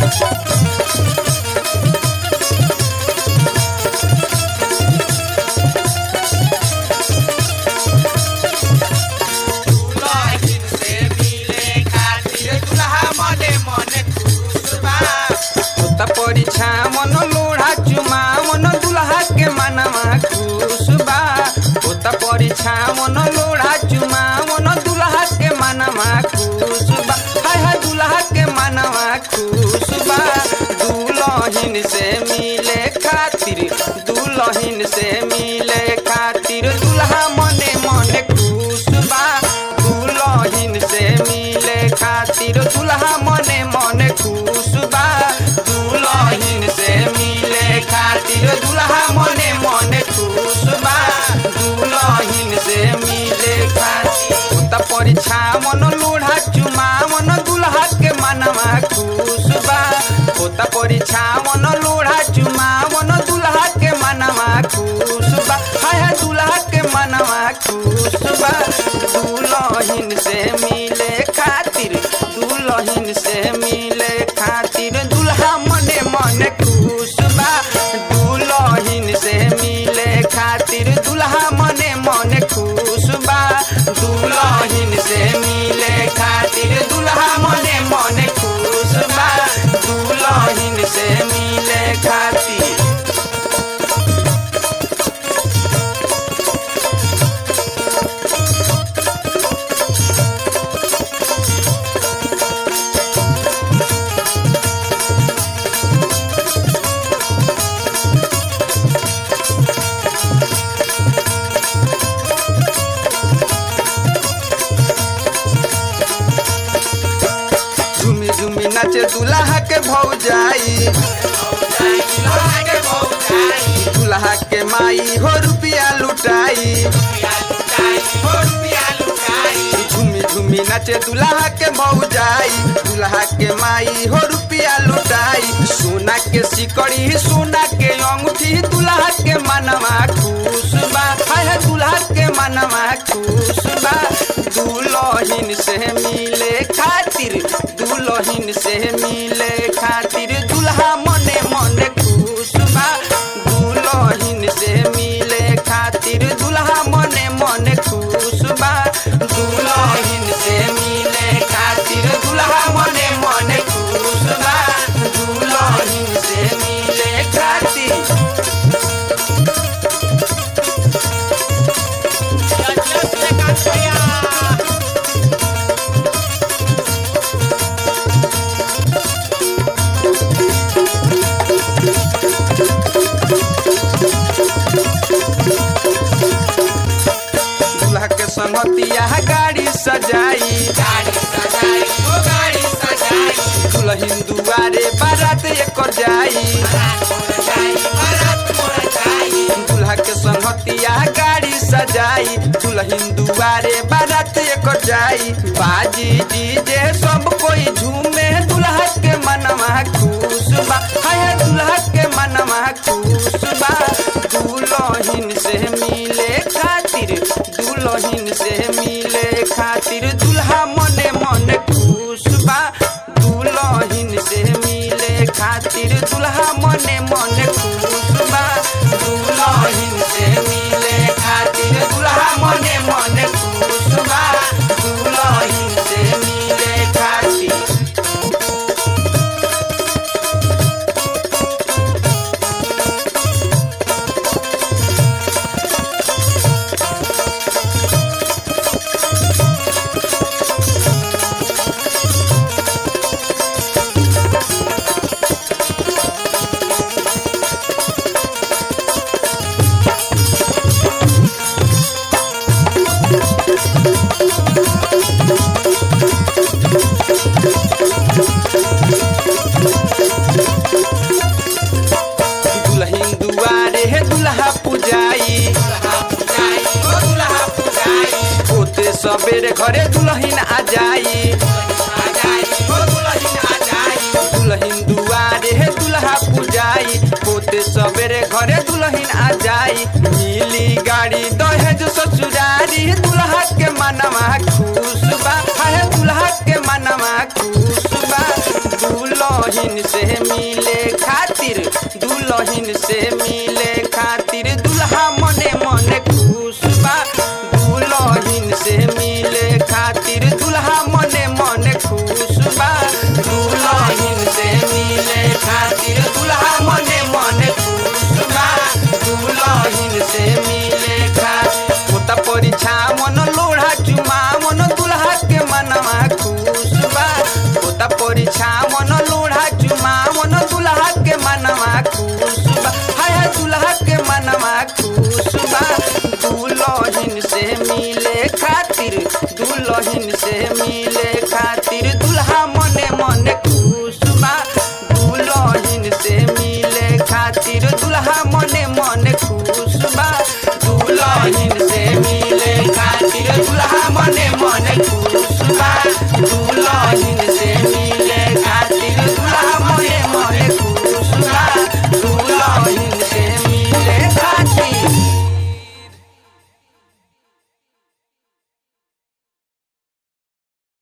दुल्हन से मिले खातिर दुल्हा मने मने खुश बा होता परीक्षा मन लोढ़ा चुमा मन दुल्हा के मनवा खुश बा होता परीक्षा मन लोढ़ा चुमा मन दुल्हा के मनवा खुश बा हाय हाय दुल्हा के मनवा खुश बा दुल्हन से मिले खातिर दुल्हन से मिले खातिर दुल्हा मने मने खुश बा दुल्हन से मिले खातिर दुल्हा मने मने खुश बा दुल्हन से मिले खातिर दुल्हा मने मने खुश बा दुल्हन से मिले खातिर होता परीक्षा मन लोढ़ा चुमा मन दुल्हा के मनवा खुश बा होता परीक्षा मन लोढ़ा चुमा मन दुल्हा के मनवा खुश बा हाय हाय दुल्हा के मनवा खुश बा दुल्हन से मिले खातिर दुल्हन से मिले खातिर दुल्हा मने मने खुश बा दुल्हन से मिले खातिर दुल्हा मने मने खुश बा दुल्हन से मिले खातिर दुल्हा मने मने खुश बा दुल्हन से मिले खातिर झुमी झुमी नाचे दुल्हा के भौजाई दुल्हा के भौजाई दुल्हा के माई हो रुपिया लुटाई रुपया लुटाई हो रुपया लुटाई झुमी झुमी नाचे दुल्हा के भौजाई दुल्हा के माई हो रुपिया लुटाई सोना के सिकड़ी सोना के अंगूठी दुल्हा के मनवा खुश बा हाय हाय दुल्हा के मनवा खुश बा दुल्हन से मिले खातिर दुल्हन से मिले खातिर दुल्हा मने मने खुश बा दुल्हन से मिले खातिर दुल्हा मने मने खुश बा दुल्हन से मिले खातिर दुल्हा मने मने खुश बा दुल्हन से मिले खातिर दूल्हा के संगतिया गाड़ी सजाई गाड़ी सजाई हो गाड़ी सजाई दुल्हन दुआरे बारात एकर जाई बारात मोर जाई बारात मोर जाई दूल्हा के संगतिया गाड़ी सजाई दुल्हन दुआरे बारात एकर जाई बाजी डीजे सब कोई झूमे दुल्हा के मनवा खुश बा हाय हाय दुल्हा के मनवा खुश बा दुल्हन से मिले खातिर दुल्हन से मिले खातिर दुल्हा मने मने खुश बा दुल्हन से मिले खातिर दुल्हा मने मने खुश बा दुल्हन से मिले खातिर दुल्हा मने मने खुश बा दुल्हन से मिले खातिर दुल्हन दुआरे हे दुल्हा पुजाई दुल्हा पुजाई हो दुल्हा पुजाई होते सबेरे घरे दुल्हन आ जाई आ जाई हो दुल्हन आ जाई दुल्हन दुआरे हे दुल्हा पुजाई होते सबेरे घरे दुल्हन आ जाई मिली गाड़ी दहेज ससुरारी दुल्हा के मनवा खुश बा हाय दुल्हा के मनवा खुश बा दुल्हन दुलहिन से मिले खातिर दुलहिन से मिले